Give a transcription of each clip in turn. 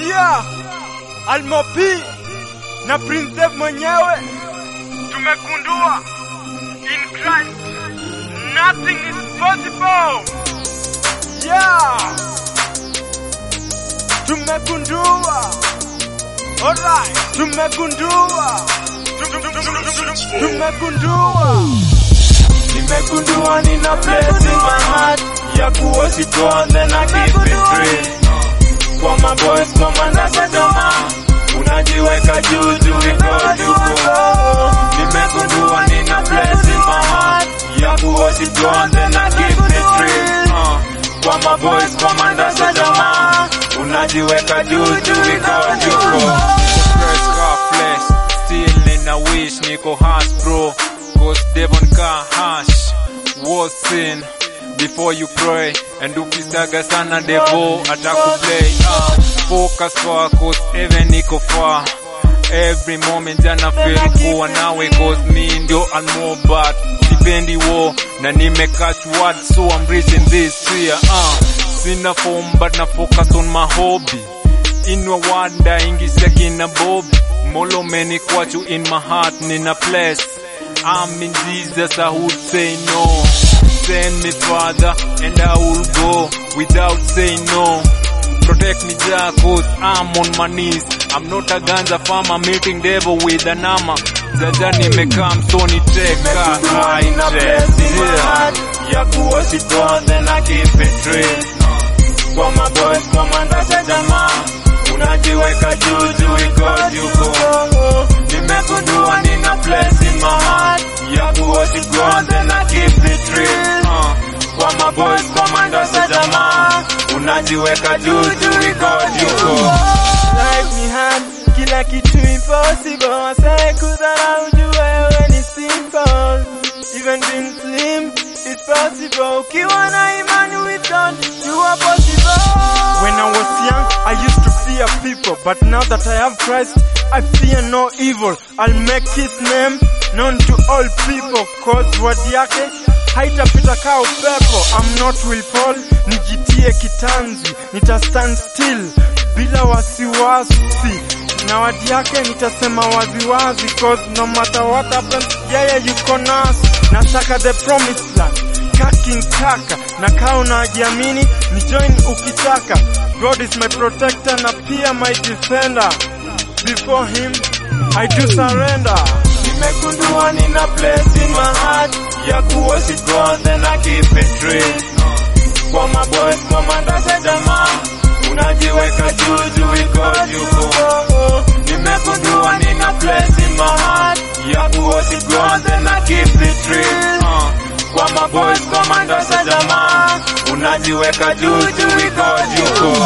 Yeah, Almopi na Prince Dev mwenyewe tumegundua in Christ nothing is possible. Yeah, tumegundua. Alright, tumegundua. Tum- tum- tum- tum- tum- Tumegundua. Nimegundua nina place in my heart ya kuwa sitoa then I keep it real. Kwa maboys kwa mandasa jamaa unajiweka juu juu iko juko. Nimegundua nina place in my heart ya kuwa sitoa then I keep it real. Uh, Kwa maboys kwa mandasa jamaa unajiweka juu juu iko juko. Fresh car flesh, still nina wish niko hash bro. Ghost Devon car hash, was sin before you pray. And ukistaga sana devo atakuplay. Uh, focus far cause even niko far. Every moment jana feel kuwa nawe cause me ndio almobat sipendi wo na nimecatch word so I'm reaching this year uh, sina form but na focus on my hobby inwa wada ingisha kina bob molo meni kwachu in my heart nina place I'm in Jesus I would say no send me father and I will go without saying no protect me Jah cause I'm on my knees I'm not a ganja farmer meeting devil with an armor Jaja nimekaa msoni teka Nimegundua nina place in my heart ya kuwa sitoa then I keep it real. Kwa maboys kwa mandasa jamaa unajiweka juu juu iko juko. Nimegundua nina place in my heart ya kuwa sitoa then I keep it real. Uh, Kwa maboys kwa mandasa jamaa unajiweka juu juu iko juko. Life ni hard, kila kitu impossible. Wasai kudharau juu wewe ni simple. Even being slim is possible. Ukiwa na imani with God, you are possible. When I was young, I used to fear people, but now that I have Christ, I fear no evil. I'll make His name known to all people, cause word yake haitapita kaa upepo. I'm not will fall, nijitie kitanzi, nita stand still bila wasiwasi na wadi yake nitasema waziwazi cause no matter what happens yeye yuko nasi nataka the promised land kaking kaka na kaa unajiamini ni join ukitaka god is my protector na pia my defender before him i do surrender Nimegundua nina place in my heart ya kuwa sitoa then I keep it real. Kwa maboys kwa mandasa jamaa unajiweka juu juu iko juko. Nimegundua nina place in my heart ya kuwa sitoa then I keep it real. Uh, Kwa maboys kwa mandasa jamaa unajiweka juu juu iko juko.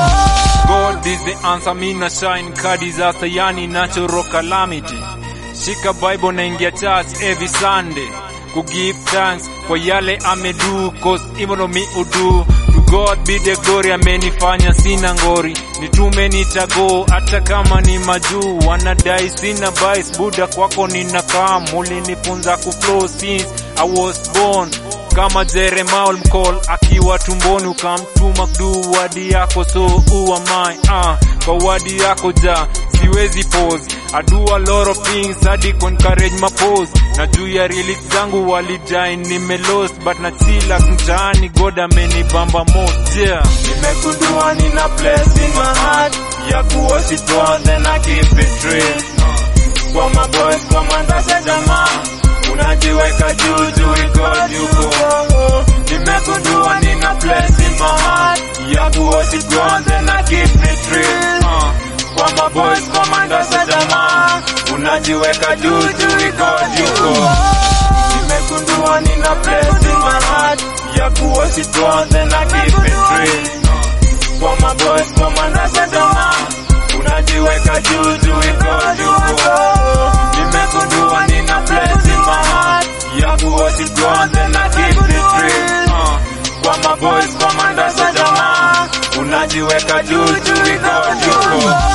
God is the answer, mina shine ka disaster, yani natural calamity. Shika Bible na ingia church every Sunday. Ku give thanks kwa yale amedu, cause even though me udu. To God be the glory, amenifanya sina ngori. Nitume nitago, hata kama ni majuu. Wanadai sina bias, buda kwako ninakaa. Mulinifunza kuflow since I was born kama Jeremiah mcall akiwa tumboni ukamtuma kudu wadi yako so who am I ah kwa wadi yako ja siwezi pose I do a lot of things hadi ku encourage my pose na juu ya lyrics zangu walidai nime lost but na chila mtaani God amenibamba most yeah Nimegundua nina place in my heart ya kuwa sitoa then I keep it real. Kwa maboys kwa mandasa jamaa unajiweka juu juu iko juko. Nimegundua nina place in my heart ya kuwa sitoa then I keep it real. Uh, Kwa maboys kwa mandasa jamaa unajiweka juu juu iko juko. Nimegundua nina place in my heart ya kuwa sitoa then I keep it real. Kwa maboys kwa mandasa jamaa unajiweka juu juu iko juko. Nimegundua nina place in my heart ya kuwa sitoa then I keep it real. Uh, Kwa maboys kwa mandasa jamaa unajiweka juu juu iko juko.